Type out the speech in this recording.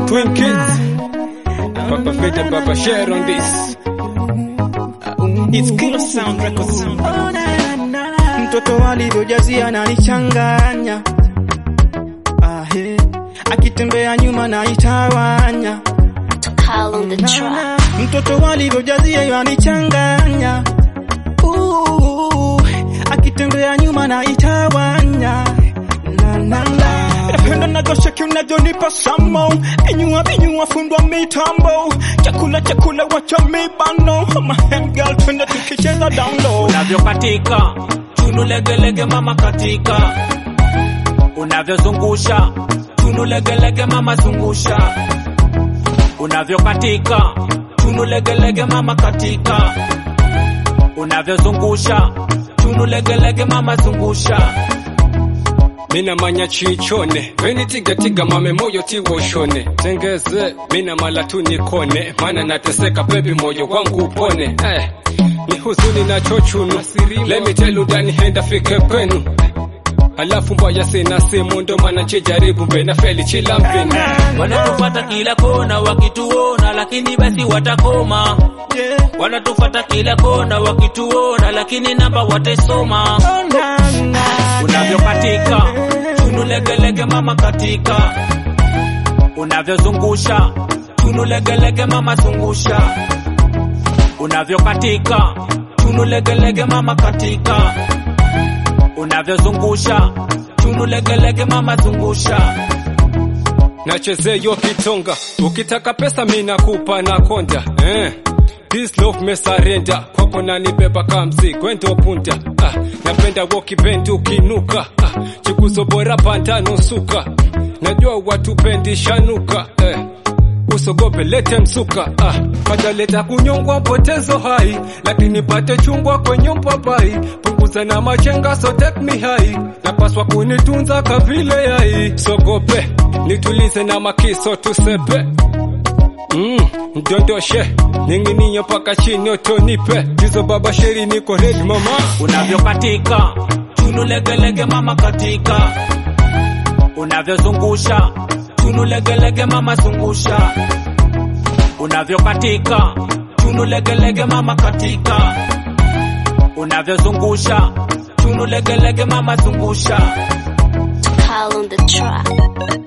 Twin kids. Papa Feta, Papa share on this. It's Killer Sound Records. mtoto alivyojazia nanichanganya ahe akitembea nyuma naitawanya Call on the track. mtoto alivyojazia yanichanganya Uh, akitembea nyuma naitawanya na, na, na. Napenda navyosheki unavyonipa samo vinyua vinyua fundwa mitambo chakula chakula wacha mibano ama hem girl twende tukicheza down low unavyokatika chunu legelege mama katika unavyozungusha chunu legelege mama zungusha unavyokatika chunu legelege mama katika unavyozungusha chunu legelege mama zungusha Mina manya chichone Veni tiga tiga mame moyo tiwoshone Tengeze mina mala tu nikone Mana nateseka baby moyo wangu upone eh. Ni huzuni na chochunu Let me tell you dani henda fike kwenu Alafu mbaya sina simu ndo maana chijaribu mbena feli chila mpini wanatufata kila kona wakituona lakini basi watakoma Yeah. wanatufata kila kona wakituona lakini namba watesoma Na, na. unavyokatika chunu legelege mama katika unavyozungusha chunu legelege mama zungusha unavyokatika chunu legelege mama katika unavyozungusha chunu legelege mama zungusha Nachezeyo kitonga Ukitaka pesa mina kupa na konda eh. This love me surrender Kwako nanibeba kamzi kwendo punta ah. Napenda woki bendi ukinuka ah. Chikuzo bora panda nusuka Najua watu bendi shanuka eh. Usogope lete msuka ah. Padaleta kunyongwa potezo hai Lakini pate chungwa kwenye mpapai Punguza na machenga so take me high Napaswa kunitunza kavile yai Sogope nitulize na makiso tusepe Mm, ndondoshe ningininyo paka chini otonipe jizo baba sheri niko ready mama unavyokatika chunu legelege mama katika unavyozungusha chunu legelege mama zungusha unavyokatika chunu legelege mama katika unavyozungusha chunu legelege mama zungusha Call on the track.